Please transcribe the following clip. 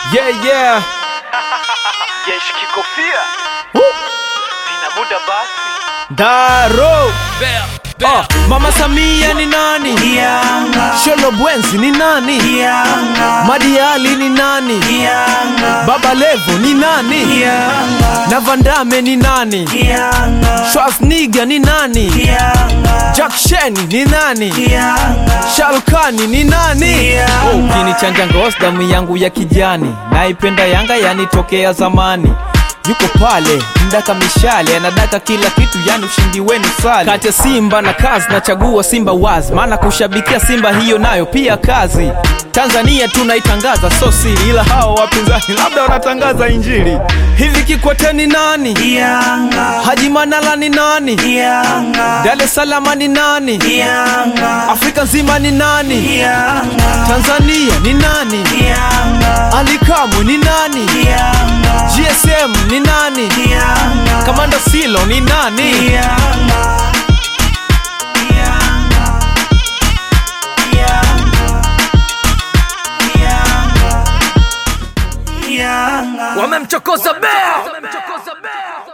Yeah, yeah. jeshi kikofia ina muda basi Daro. Oh, Mama Samia ni nani? Sholo Bwenzi ni nani? Madiali ni nani? Baba Levo ni nani? Na Vandame ni nani? Schwarzenegger ni nani? Jack Sheni ni nani? Shalkani ni nani? Oh, Ukinichanja ngozi damu yangu ya kijani, naipenda Yanga yanitokea zamani yuko pale mdaka mishale anadaka kila kitu yani ushindi wenu sale kati ya simba na kazi nachagua simba wazi maana kushabikia simba hiyo nayo pia kazi tanzania tunaitangaza so siri ila hao wapinzani labda wanatangaza injili hivi kikwete ni nani haji manala ni nani dar es salama ni nani afrika nzima ni nani tanzania ni nani alikamu ni nani gsm ni nani kamanda silo ni nani wamemchokoza bea